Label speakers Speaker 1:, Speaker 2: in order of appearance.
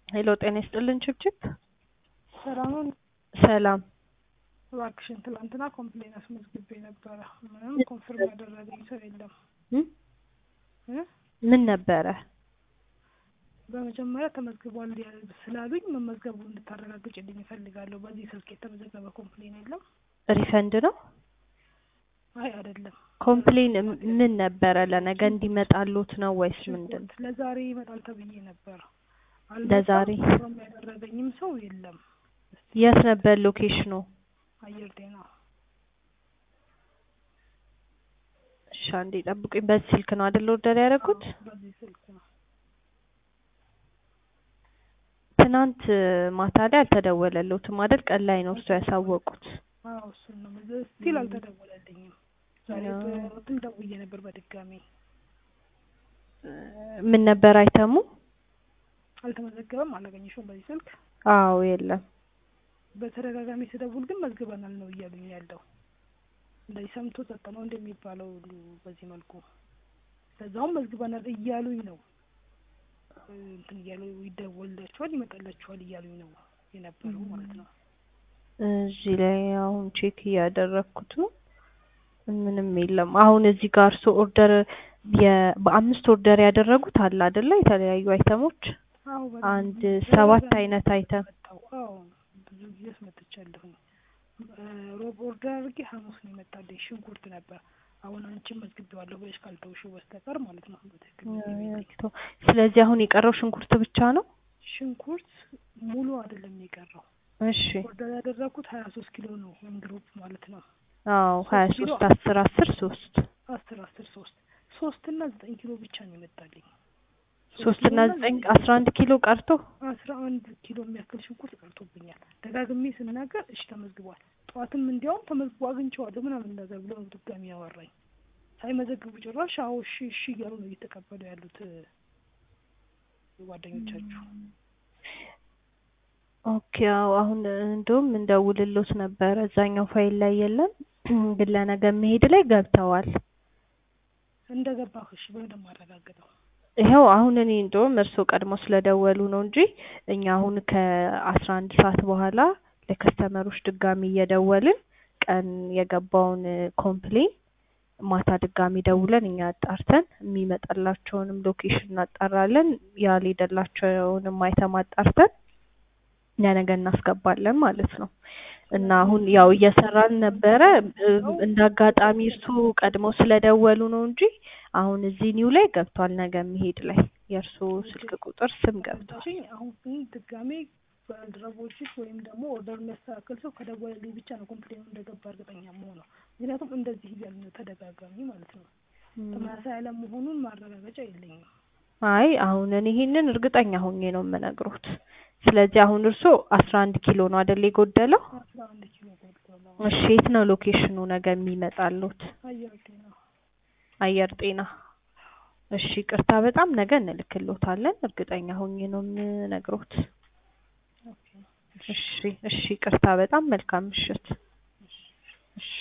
Speaker 1: ሄሎ ጤና ይስጥልን ችብችብ።
Speaker 2: ሰላሙን
Speaker 1: ሰላም
Speaker 2: እባክሽን ትላንትና ኮምፕሌን አስመዝግቤ ነበረ። ምንም ኮንፍርም ያደረገኝ ሰው የለም
Speaker 1: እም?
Speaker 2: እ?
Speaker 1: ምን ነበረ?
Speaker 2: በመጀመሪያ ተመዝግቧል ያ- ስላሉኝ መመዝገቡ እንድታረጋግጭልኝ እፈልጋለሁ። በዚህ ስልክ የተመዘገበ ኮምፕሌን የለም።
Speaker 1: ሪፈንድ ነው?
Speaker 2: አይ አይደለም፣
Speaker 1: ኮምፕሌን ም- ምን ነበረ? ለነገ እንዲመጣሉት ነው ወይስ ምንድን ነው?
Speaker 2: ሽንኩርት ለዛሬ ይመጣል ተብዬ ነበር። አልመጣም።
Speaker 1: ለዛሬ?
Speaker 2: ኮንፍርም ያደረገኝም ሰው የለም።
Speaker 1: የት ነበር ሎኬሽኑ?
Speaker 2: አየር ጤና
Speaker 1: እሺ አንዴ ጠብቁኝ። በዚህ ስልክ ነው አይደል ኦርደር ያደረጉት?
Speaker 2: አዎ፣ በዚህ ስልክ ነው።
Speaker 1: ትናንት ማታ ላይ አልተደወለልዎትም አይደል? ቀን ላይ ነው እርሱ ያሳወቁት።
Speaker 2: አዎ እሱን ነው ስቲል አልተደወለልኝም። ዛሬ
Speaker 1: አዎ።
Speaker 2: በእንትን ደውዬ ነበር በድጋሚ
Speaker 1: ምን ነበር አይተሙ?
Speaker 2: አልተመዘገበም። አላገኘሽውም በዚህ ስልክ
Speaker 1: አዎ የለም።
Speaker 2: በተደጋጋሚ ስደውል ግን መዝግበናል ነው እያሉኝ ያለው። እንደዚህ ሰምቶ ጸጥ ነው እንደሚባለው ሁሉ በዚህ መልኩ ለዛውም መዝግበናል እያሉኝ ነው እ፣ እንትን እያሉ ይደወልላችኋል ይመጣላችኋል እያሉኝ ነው የነበረው ማለት ነው።
Speaker 1: እዚህ ላይ አሁን ቼክ እያደረግኩት ነው። ምንም የለም። አሁን እዚህ ጋር እርሶ ኦርደር የ- በአምስት ኦርደር ያደረጉት አለ አይደለ? የተለያዩ አይተሞች
Speaker 2: አዎ በጣም
Speaker 1: አንድ
Speaker 2: ብዙ
Speaker 1: ሰባት
Speaker 2: ተደጋጋሚ
Speaker 1: አይነት አይተም
Speaker 2: መጣው። አዎ ብዙ ጊዜ አስመጥቻለሁኝ። እ፣ ሮብ ኦርደር አድርጌ ሐሙስ ነው የመጣልኝ። ሽንኩርት ነበር። አሁን አንቺን መዝግቤዋለሁ ብለሽ ካልተውሽው በስተቀር ማለት ነው በትክክል መዝግቤልኝ።
Speaker 1: ስለዚህ አሁን የቀረው ሽንኩርት ብቻ ነው።
Speaker 2: ሽንኩርት ሙሉ አይደለም የቀረው
Speaker 1: እሺ
Speaker 2: ኦርደር ያደረኩት ሀያ ሶስት ኪሎ ነው ወይም ግሩፕ ማለት ነው።
Speaker 1: አዎ ሀያ
Speaker 2: ኪሎ
Speaker 1: ሶስት አስር አስር ሶስት
Speaker 2: አስር አስር ሶስት ሶስት እና ዘጠኝ ኪሎ ብቻ ነው የመጣልኝ።
Speaker 1: ሶስት እና ዘጠኝ አስራ አንድ ኪሎ ቀርቶ
Speaker 2: አስራ አንድ ኪሎ የሚያክል ሽንኩርት ቀርቶብኛል። ደጋግሜ ስናገር እሺ ተመዝግቧል፣ ጠዋትም እንዲያውም ተመዝግቦ አግኝቼዋለሁ ምናምን ነገር ብሎ ነው ድጋሚ ያወራኝ። ሳይመዘግቡ ጭራሽ አዎ እሺ እሺ እያሉ ነው እየተቀበሉ ያሉት እ፣ ጓደኞቻችሁ።
Speaker 1: ኦኬ አዎ አሁን እንደውም እንደውልሎት ነበረ እዛኛው ፋይል ላይ የለም ግን ለነገ መሄድ ላይ ገብተዋል።
Speaker 2: እንደገባህ እሺ በደንብ አረጋግጠው።
Speaker 1: ይኸው አሁን እኔ እንደውም እርስዎ ቀድሞ ስለደወሉ ነው እንጂ እኛ አሁን ከአስራ አንድ ሰዓት በኋላ ለከስተመሮች ድጋሚ እየደወልን ቀን የገባውን ኮምፕሌን ማታ ድጋሚ ደውለን እኛ አጣርተን የሚመጣላቸውንም ሎኬሽን እናጣራለን ያልሄደላቸውንም አይተም አጣርተን ለነገ እናስገባለን ማለት ነው። እና አሁን ያው እየሰራን ነበረ እም፣ እንደ አጋጣሚ እርሱ ቀድመው ስለደወሉ ነው እንጂ አሁን እዚህ ኒው ላይ ገብቷል። ነገ መሄድ ላይ የእርሱ ስልክ ቁጥር ስም ገብቷል።
Speaker 2: እሺ አሁን ግን ድጋሜ ባልደረቦችሽ ወይም ደግሞ ኦርደር የሚያስተካክል ሰው ከደወለልኝ ብቻ ነው ኮምፕሌኑ እንደገባ እርግጠኛ መሆነው። ምክንያቱም እንደዚህ እያሉ ነው ተደጋጋሚ ማለት ነው። ተመሳሳይ አለመሆኑን ማረጋገጫ የለኝም።
Speaker 1: አይ አሁን እኔ ይሄንን እርግጠኛ ሆኜ ነው የምነግሮት። ስለዚህ አሁን እርሶ አስራ አንድ ኪሎ ነው አይደል የጎደለው?
Speaker 2: አስራ አንድ ኪሎ ጎድሏል።
Speaker 1: እሺ የት ነው ሎኬሽኑ ነገ የሚመጣሉት?
Speaker 2: አየር ጤና
Speaker 1: አየር ጤና። እሺ ቅርታ በጣም ነገ እንልክሎታለን። እርግጠኛ ሆኜ ነው የምነግሮት።
Speaker 2: ኦኬ።
Speaker 1: እሺ እሺ ቅርታ በጣም መልካም ምሽት።